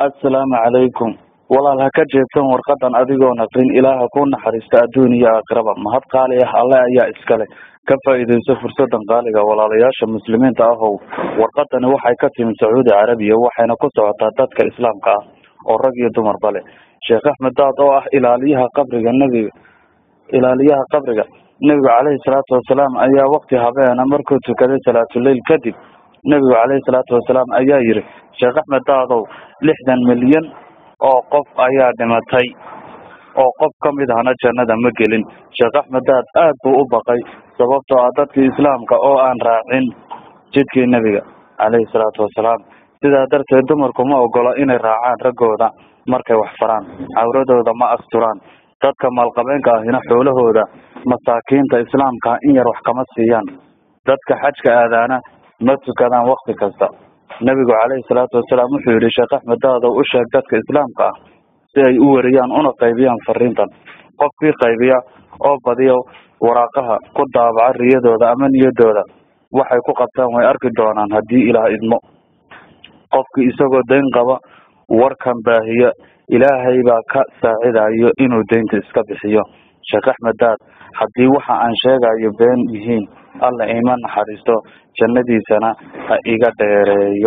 assalaamu calaykum walaal ha ka jeedsan warqadan adigoon aqrin ilaaha ku naxariista adduun iyo aakhiraba mahad qaali ah alle ayaa iskale ka faa'iidayso fursadan qaaliga walaalayaasha muslimiinta ahow warqadani waxay ka timi sacuudi carabiya waxayna ku socotaa dadka islaamka ah oo rag iyo dumarba leh sheekh axmed daad oo ah ilaaliyaha qabriga nebiga ilaaliyaha qabriga nebigu caleyhi salaatu wasalaam ayaa wakti habeena markuu tukaday salaatuleyl kadib nebigu caleyhi salaatu wasalaam ayaa yidhi sheekh axmed daadow lixdan milyan oo qof ayaa dhimatay oo qof ka mid ahna jannada ma gelin sheekh axmed daad aad buu u baqay sababtoo ah dadkii islaamka oo aan raacin jidkii nebiga caleyhi salaatu wasalaam sidaa darteed dumarku ma ogola inay raacaan raggooda markay wax faraan cawradooda ma asturaan dadka maalqabeenka ahina xoolahooda masaakiinta islaamka in yar wax kama siiyaan dadka xajka aadaana ma tukadaan wakti kasta nebigu caleyhi salaatu wasalaam wuxuu yihi sheekh axmed daadow u sheeg dadka islaamka ah si ay u weriyaan una qaybiyaan fariintan qofkii qaybiya oo badiya waraaqaha ku daabaca riyadooda ama niyadooda waxay ku qabtaan way arki doonaan haddii ilaah idmo qofkii isagoo dayn qaba warkan baahiya ilaahay baa ka saacidayo inuu daynta iska bixiyo sheekh axmed daad haddii waxa aan sheegayo been yihiin alla ima naxariisto jannadiisana ha iga dheereeyo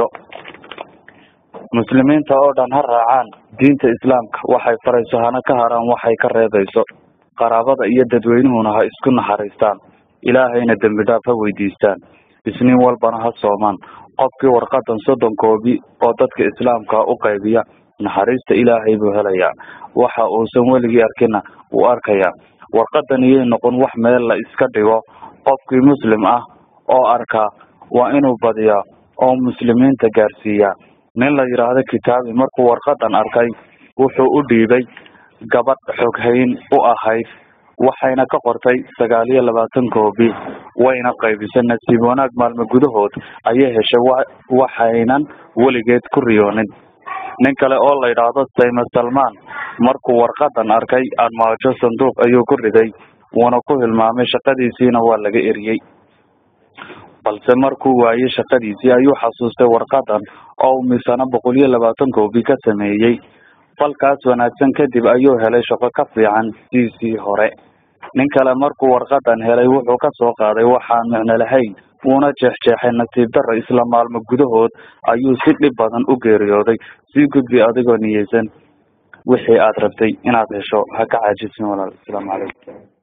muslimiinta oo dhan ha raacaan diinta islaamka waxay farayso hana ka haraan waxay ka reebayso qaraabada iyo dadweynuhuna ha isku naxariistaan ilaahayna dembi dhaaf ha weydiistaan isniin walbana ha soomaan qofkii warqadan soddon koobi oo dadka islaamka u qaybiya naxariista ilaahay buu helayaa waxa uusan weligii arkina wuu arkayaa warqadan iyay noqon wax meel la iska dhigo qofkii muslim ah oo arkaa waa inuu badiyaa oo muslimiinta gaarsiiyaa nin la yidhaahdo kitaabi markuu warqadan arkay wuxuu u dhiibay gabadh xoghayn u ahayd waxayna ka qortay sagaal iyo labaatan koobi wayna qaybisay nasiib wanaag maalmo gudahood ayay heshay waxaynan weligeed ku riyoonin nin kale oo la yidhaahdo sayma salmaan markuu warqadan arkay armaajo sanduuq ayuu ku riday wuuna ku hilmaamay shaqadiisiina waa laga eriyey balse markuu waayey shaqadiisii ayuu xasuustay warqadan oo misana boqol iyo labaatan koobi ka sameeyey falkaas wanaagsan kadib ayuu helay shaqo ka fiican siisii hore nin kale markuu warqadan helay wuxuu ka soo qaaday waxaan micno lahayn wuuna jeexjeexay nasiib darra isla maalmo gudahood ayuu si dhib badan u geeriyooday sii gudbi adigoo niyeysan wixii aad rabtay inaad hesho ha ka caajisin walaal asalaamu calaykum